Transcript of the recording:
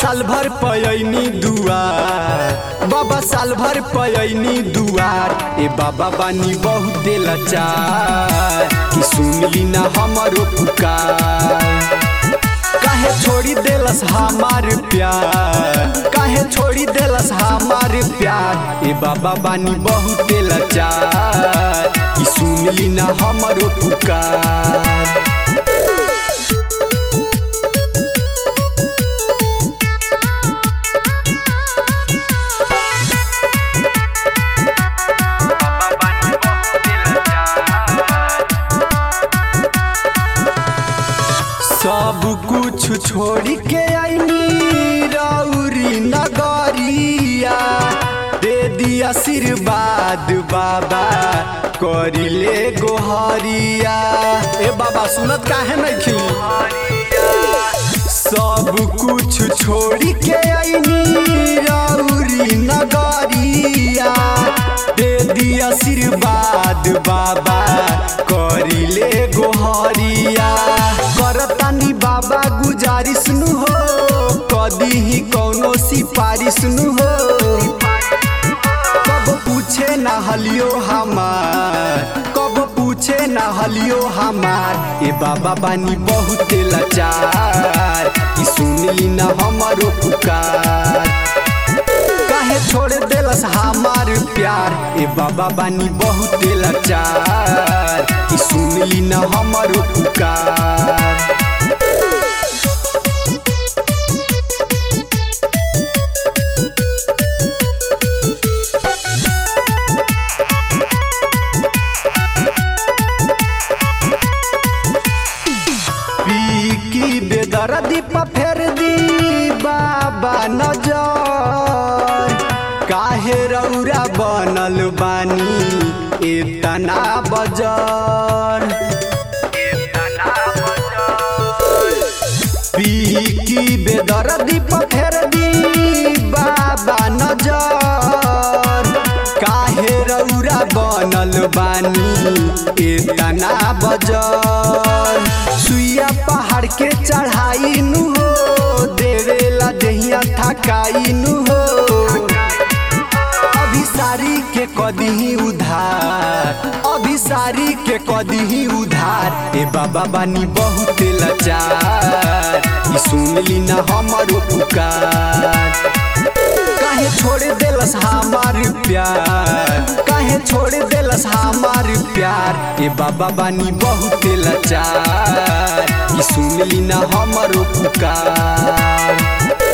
साल भर पयनी दुआर बाबा साल भर पयनी दुआर ए बाबा बानी बहुते लाचार कि सुनली ना हमरो पुकार काहे छोड़ी देलस हमार प्यार काहे छोड़ी देलस हमार प्यार ए बाबा बानी बहुते लाचार कि सुनली ना हमरो पुकार सब कुछ छोड़ के आईनी रौरी नगरिया दे दिया आशीर्वाद बाबा करिले गोहरिया ए बाबा सुनत काहे नहीं खिली सब कुछ छोड़ के आईनी रौरी नगरिया दे दिया आशीर्वाद बाबा करिले गोहरिया करतानी बाबा गुजारिश नु हो कदी ही कौनो सिफारिश नु हो कब पूछे ना हलियो हमार कब पूछे ना हलियो हमार ए बाबा बानी बहुते लाचार कि सुनली ना हमरो पुकार काहे छोड़ देलस हमार प्यार ए बाबा बानी बहुते लाचार कि सुनली ना हमरो पुकार की बेदर्दी पर फेर दी बाबा नजर काहे रौरा बनल बानी इतना बजर पी की बेदर्दी पर फेर दी बाबा नजर काहे रौरा बनल बानी इतना बजर सुइया पहाड़ के चढ़ाई नु हो देवेला दहिया थकाई नु हो अभिसारी के कदी उधार अभिसारी के कदी उधार ए बाबा बानी बहुते लाचार ई सुनली ना हमरो पुकार काहे छोड़ देलस हमार प्यार काहे छोड़ देलस हमार प्यार ए बाबा बानी बहुते लाचार ई सुनली ना हमरो पुकार